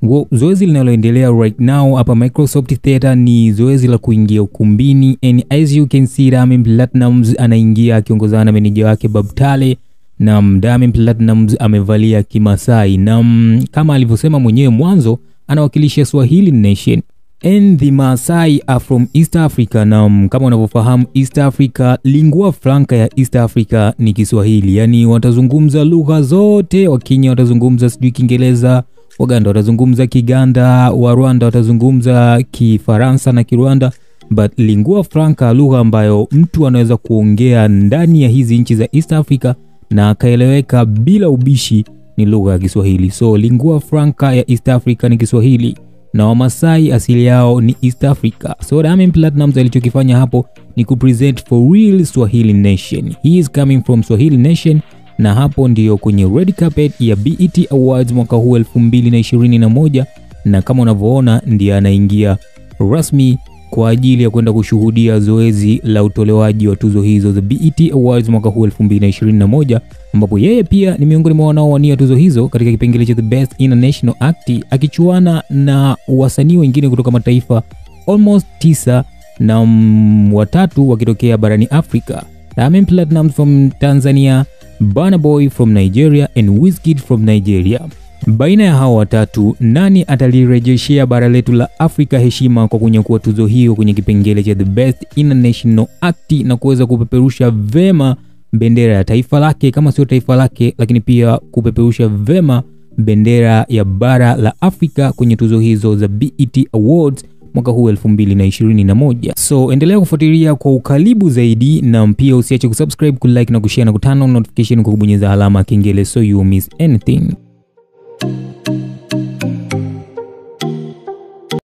Ngo- Zoezi linaloendelea right now hapa Microsoft Theater ni zoezi la kuingia ukumbini and as you can see Diamond Platnumz anaingia akiongozana na meneja wake Bob Tale na Diamond Platnumz amevalia Kimasai na mm, kama alivyosema mwenyewe mwanzo anawakilisha Swahili Nation and the Maasai are from East Africa na mm, kama unavyofahamu East Africa, lingua franca ya East Africa ni Kiswahili, yani watazungumza lugha zote. Wakenya watazungumza sijui Kiingereza, Waganda watazungumza Kiganda, wa Rwanda watazungumza Kifaransa na Kirwanda, but lingua franca, lugha ambayo mtu anaweza kuongea ndani ya hizi nchi za East Africa na akaeleweka bila ubishi ni lugha ya Kiswahili. So lingua franca ya East Africa ni Kiswahili na Wamasai asili yao ni East Africa. So Diamond Platnumz alichokifanya hapo ni kupresent for real Swahili Nation. He is coming from Swahili Nation na hapo ndiyo kwenye red carpet ya BET Awards mwaka huu 2021 na kama unavyoona ndiye anaingia rasmi kwa ajili ya kwenda kushuhudia zoezi la utolewaji wa tuzo hizo za BET Awards mwaka huu 2021 ambapo yeye pia ni miongoni mwa wanaowania tuzo hizo katika kipengele cha The Best International Act akichuana na wasanii wengine kutoka mataifa almost tisa na mm, watatu wakitokea barani Afrika. Diamond Platnumz from Tanzania, Burna Boy from Nigeria and Wizkid from Nigeria. Baina ya hao watatu, nani atalirejeshea bara letu la Afrika heshima kwa kunyakua tuzo hiyo kwenye kipengele cha The Best International Act na kuweza kupeperusha vema bendera ya taifa lake kama sio taifa lake, lakini pia kupeperusha vema bendera ya bara la Afrika kwenye tuzo hizo za BET Awards mwaka huu 2021. So endelea kufuatilia kwa ukaribu zaidi, na pia usiache kusubscribe, kulike na kushare na kutana notification kwa kubonyeza alama ya kengele so you miss anything.